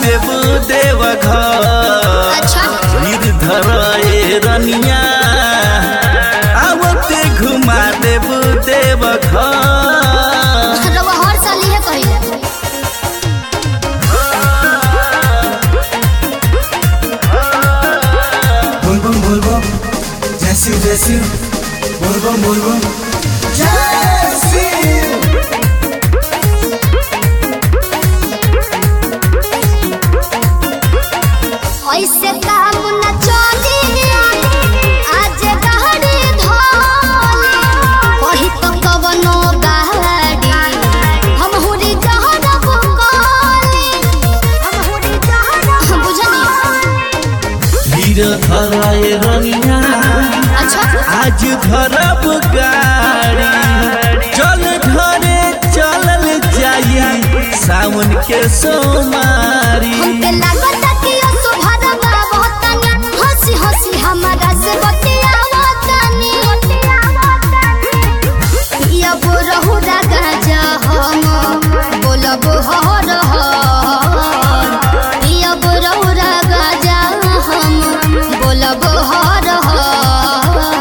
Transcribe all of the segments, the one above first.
देबू देव घर अच्छा गिरधर ए रनिया आवते घुमा देबू देव घर रवा हर साल इहे कहिला बोलबम बोलबम जैसी जैसी बोलबम बोलबम जैसी ऐसे काम न चली आज गाड़ी धोली कही तो कवनो गाड़ी हम हुरी जहरब कली हम हुरी जहरब बुझनी गिरधर ए रनिया अच्छा आज धरब गाड़ी चल घरे चलल जाई सावन के सोमारी हमके लागत कि असुभरवा बहुतनी हंसी हंसी हमारा से बतियावतनी या बोरहु राजा हम बोलब हर हर या बोरहु राजा हम बोलब हर हर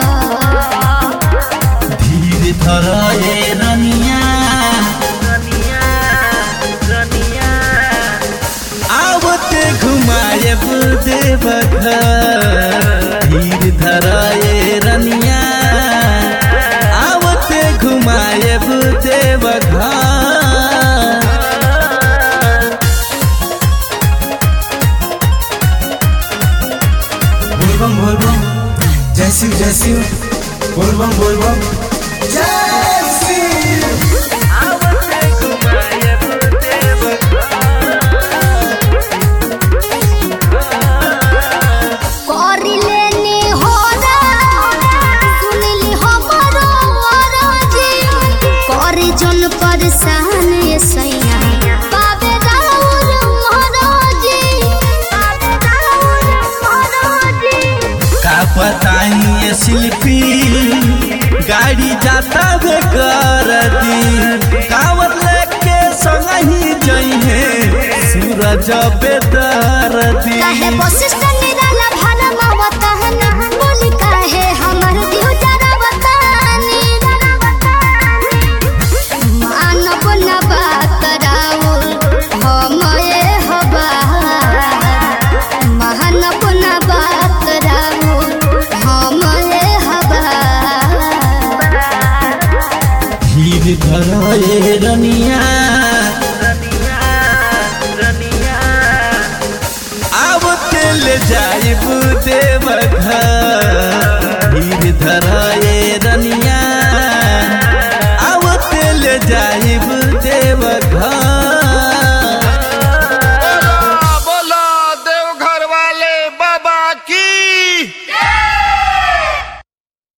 धीर धर ए रनिया आवते घुमाए देव घर धीर धर ए रनिया आवते घुमाए देव घर बोलबम बोलबम जैसी जैसी बोलबम बोलबम जैसी करी लेनी होरा सुनली हमरो अरजी करी जन परेशान ये सैया पावे राउर महराजी पावे राउर महराजी का बताई ये शिल्पी गाड़ी जाता बे कर दी कावर लेके संग ही जई है सूरज बेदर दी काहे वशिष्ठ निराला भाला मवतहन बोली काहे हमर दियो जरा बतानी मानव न बात राउर हम ये हवा मानव न बात राउर हम ये हवा धीर धर ए रनिया आवते ले जाइब देव घर